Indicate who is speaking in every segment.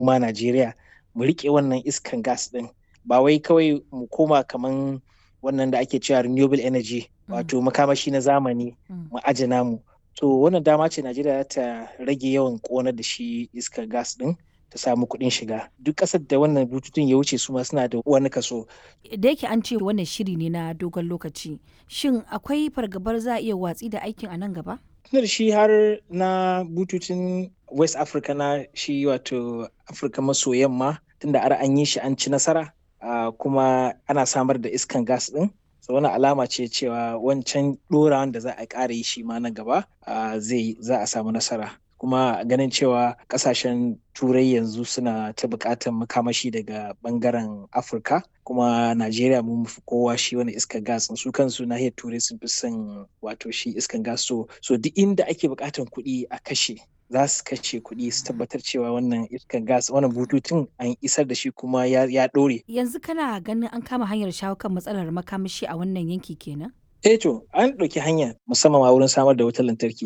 Speaker 1: ma Najeriya mu riƙe wannan iskan gas ɗin ba wai kawai mu koma kaman wannan da ake cewa renewable energy wato makamashi na zamani mu aje namu to wannan dama ce Najeriya ta rage yawan ƙonar da shi iskar gas ɗin ta samu kuɗin shiga duk ƙasar da wannan bututun ya wuce su ma suna da wani kaso
Speaker 2: da yake an ce wannan shiri ne na dogon lokaci shin akwai fargabar za a iya watsi da aikin a nan gaba
Speaker 1: tunar shi har na bututun west africa na shi wato afirka maso yamma tunda ar an yi shi an ci nasara kuma ana samar da iskan gas din so wani alama ce cewa wancan ɗorawan da za a ƙara yi shi ma na gaba zai za a samu nasara kuma ganin cewa kasashen turai yanzu suna ta buƙatar makamashi daga bangaren afirka kuma najeriya mun fi kowa shi wani iskar gas su kansu nahiyar turai sun fi son wato shi iskar gas so so duk inda ake buƙatar kuɗi a kashe za su kashe kuɗi su tabbatar cewa wannan iskar gas wannan bututun an isar da shi kuma ya ɗore.
Speaker 2: yanzu kana ganin an kama hanyar shawo kan matsalar makamashi a wannan yanki kenan
Speaker 1: eh to an ɗauki hanya musamman ma wurin samar da wutar lantarki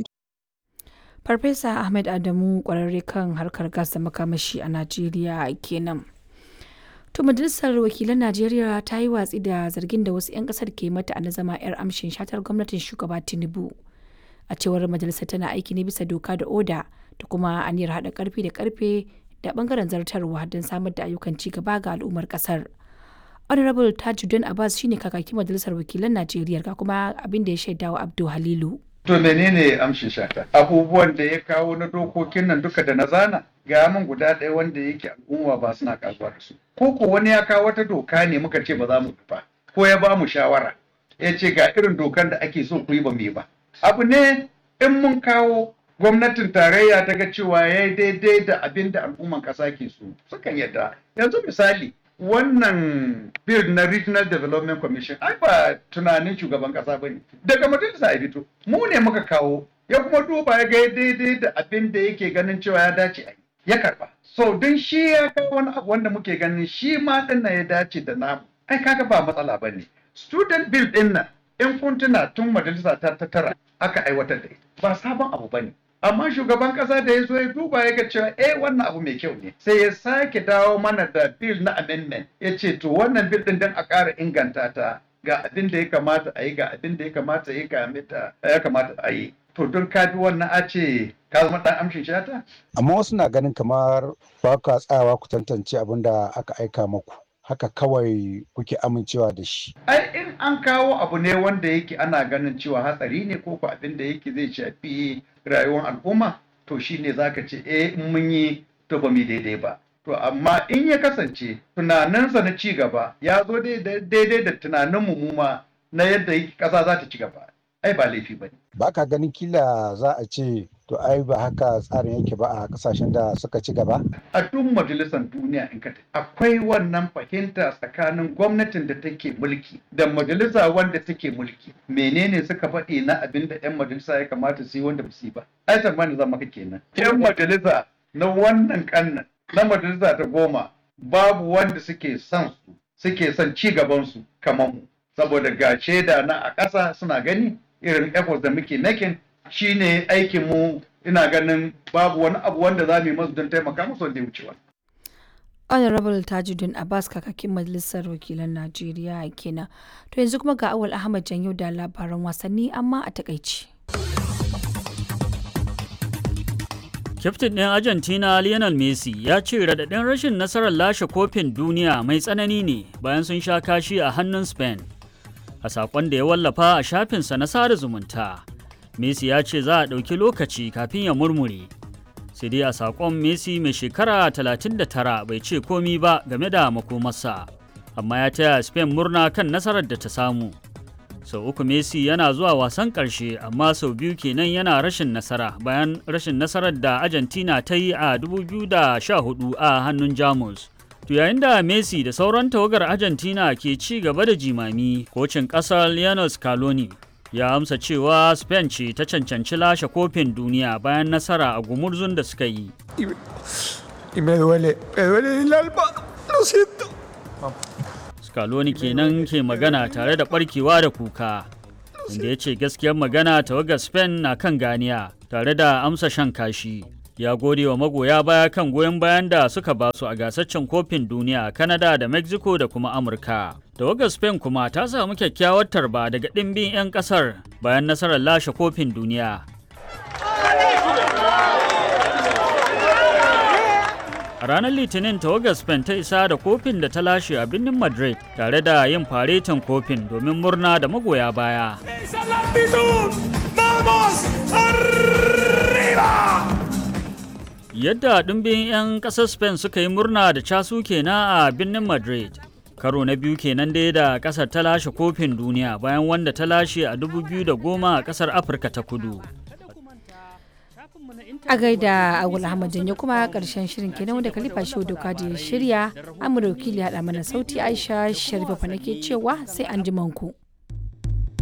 Speaker 2: Farfesa Ahmed Adamu kwararre kan harkar gas da makamashi a Najeriya kenan. To majalisar wakilan Najeriya ta yi watsi da zargin da wasu 'yan kasar ke mata na zama 'yar amshin shatar gwamnatin shugaba Tinubu. A cewar majalisar tana aiki ne bisa doka da oda da kuma aniyar haɗa karfi da karfe da bangaren zartarwa don samar da ayyukan ci gaba ga al'ummar kasar. Honorable Tajuddin Abbas shine kakakin majalisar wakilan Najeriya ga kuma abin da ya shaidawa Abdul Halilu.
Speaker 3: To menene amshin shata? Abubuwan da ya kawo na dokokin nan duka da na zana ga min guda ɗaya wanda yake al'umma ba suna kasuwa da su. Ko ko wani ya kawo wata doka ne muka ce ba za mu ba ko ya ba mu shawara ya ce ga irin dokan da ake so ku yi ba mu yi ba. Abu ne in mun kawo gwamnatin tarayya ta ga cewa ya yi daidai da abin da al'umman ƙasa ke so sukan yadda. Yanzu misali wannan bill na regional development commission ai ba tunanin shugaban kasa bane daga majalisa ya fito mu ne muka kawo ya kuma duba ya ga daidai da abin da yake ganin cewa ya dace a ya karba so don shi ya kawo wani abu wanda muke ganin shi ma din ya dace da namu ai kaga ba matsala bane student bill din nan in kun tuna tun majalisa ta tara aka aiwatar da ita ba sabon abu bane amma shugaban kasa da ya zo ya duba ya ga cewa eh wannan abu mai kyau ne sai ya sake dawo mana da bill na amendment ya ce to wannan bill din dan a ƙara inganta ta ga abin da ya kamata a yi ga abin da ya kamata ya kamata ya kamata a yi to don ka bi wannan a ce ka zama dan amshin shata
Speaker 4: amma wasu na ganin kamar ba ka tsayawa ku tantance abin da aka aika maku haka kawai kuke amincewa da shi.
Speaker 3: Ai in an kawo abu ne wanda yake ana ganin cewa hatsari ne ko ko abin da yake zai shafi rayuwar al'umma to shine zaka ce eh in mun yi to ba mu daidai ba. To amma in ya kasance tunaninsa na ci gaba ya zo daidai da tunanin mu ma na yadda ƙasa za ta ci gaba. Ai ba laifi ba ne.
Speaker 4: Ba ka ganin kila za a ce to ai ba haka tsarin yake ba a kasashen da suka ci gaba?
Speaker 3: A duk majalisar duniya in ka akwai wannan fahimta tsakanin gwamnatin da take mulki da majalisa wanda take mulki. Menene suka faɗi na abin da 'yan majalisa ya kamata su yi wanda ba su yi ba? Ai tsammani zama ka kenan. 'Yan majalisa na wannan kannan na majalisa ta goma babu wanda suke son su suke son ci gaban su kamar mu. Saboda ga shaida na a ƙasa suna gani irin efforts da muke making shine aikin mu ina ganin babu wani abu wanda za mu yi masu don taimaka musu wanda ya wucewa.
Speaker 2: honorable tajuddin abbas kakakin majalisar wakilan najeriya kenan to yanzu kuma ga awal ahmad janyo da labaran wasanni amma a takaici
Speaker 5: Kyaftin ɗin Argentina Lionel Messi ya ce raɗaɗin rashin nasarar lashe kofin duniya mai tsanani ne bayan sun sha kashi a hannun Spain. A saƙon da ya wallafa a shafinsa na sada zumunta, Messi ya ce za a ɗauki lokaci kafin ya murmure. Sai dai a saƙon Messi mai shekara 39 bai ce komi ba game da makomarsa, amma ya taya Spain murna kan nasarar da ta samu. Sau uku Messi yana zuwa wasan ƙarshe amma sau biyu kenan yana rashin nasara bayan rashin nasarar da Argentina ta yi a 2014 a hannun Jamus. To yayin da Messi da sauran tawagar Argentina ke ci gaba da jimami, kocin ƙasar Lionel Scaloni ya amsa cewa Spain ce ta cancanci lashe kofin duniya bayan nasara a gumurzun da suka yi. Scaloni kenan ke magana tare da barkewa da kuka, inda ya ce gaskiyar magana tawagar Spain na kan ganiya tare da amsa shan kashi. ya gode wa magoya baya kan goyon bayan da suka ba su a gasaccen kofin duniya a Canada da Mexico da kuma Amurka. Tawagar Spain kuma ta samu kyakkyawar tarba daga ɗimbin 'yan ƙasar bayan nasarar lashe kofin duniya. A ranar Litinin tawagar Spain ta isa da kofin da ta lashe a birnin Madrid tare da yin faretin kofin domin murna da magoya baya. Yadda ɗumbin 'yan ƙasar Spain suka yi murna da casu kenan a birnin Madrid. Karo na biyu kenan dai da ƙasar ta lashe kofin duniya bayan wanda ta lashe a 2010 a ƙasar Afirka ta kudu.
Speaker 2: a gaida agul ahmad janyo kuma karshen shirin kenan wanda kalifa shi doka da ya shirya amurka wakili haɗa mana sauti aisha sharifa nake cewa sai an ku.